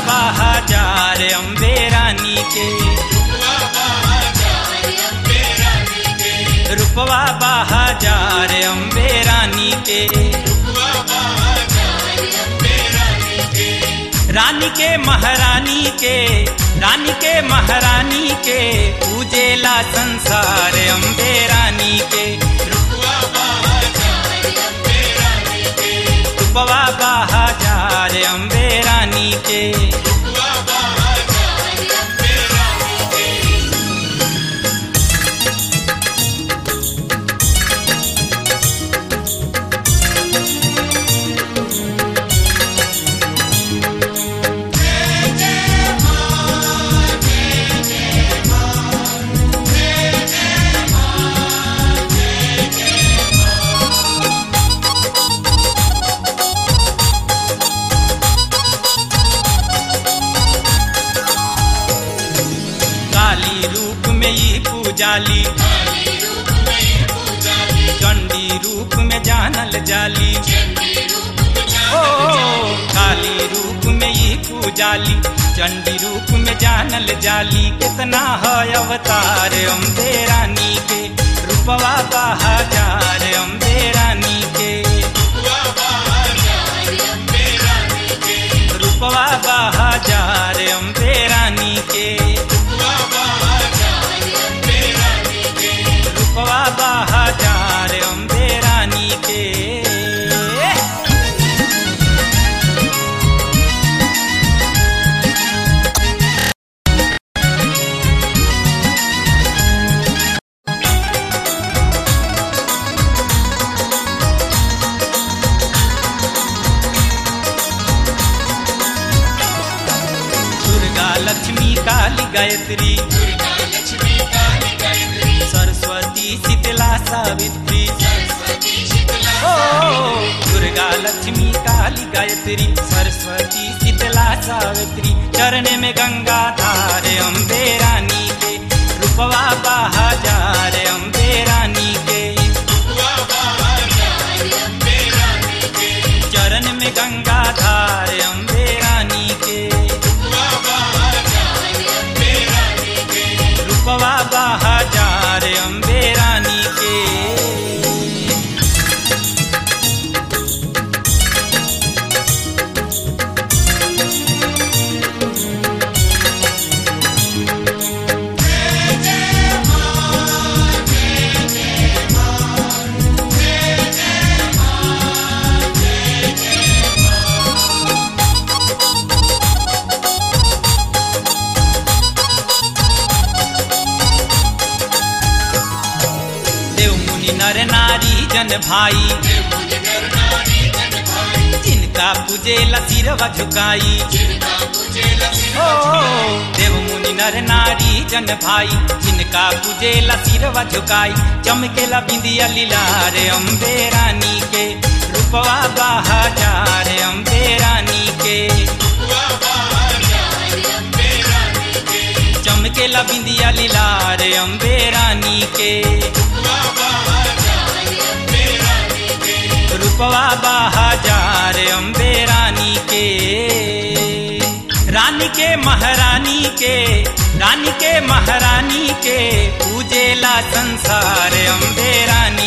बहाजार अम्बे रानी के रूपवा बहाजार अम्बे रानी के रानी के महारानी के रानी के महारानी के पूजेला संसार अम्बे रानी के रूपवा बहाजार अम्बे रानी के काली रूप में ही पूजाली चंडी रूप में जानल जाली ओ काली रूप में ही पूजाली चंडी रूप में जानल जाली कितना है अवतार अम्बे रानी के रूपवा बहाजार अम्बे रानी के रूपवा बहाजार अम्बे रानी के रूपवा बहाजार अम्बे रानी के दुर्गा लक्ष्मी काली गायत्री सरस्वती शीतला सावित्री ओ दुर्गा लक्ष्मी काली गायत्री सरस्वती शीतला सावित्री चरण में गंगा धार अम्बे रानी के रूपवा बहाजार अम्बे रानी के चरण में गंगा धार अम्बे रानी के रूपवा बहाजार अम्बे रानी के देव मुनि नर नारी जन भाई जिनका पूजे सिरवा झुकाई ओ देव मुनि नर नारी जन भाई जिनका पूजे सिरवा झुकाई चमकेला बिंदिया लीलार अम्बे रानी के रूपवा बहाजार अम्बे रानी के चमकेला बिंदिया लीलार अम्बे रानी के रूपवा बहाजार अम्बे रानी के रानी के महारानी के रानी के महारानी के पूजेला संसार अम्बे रानी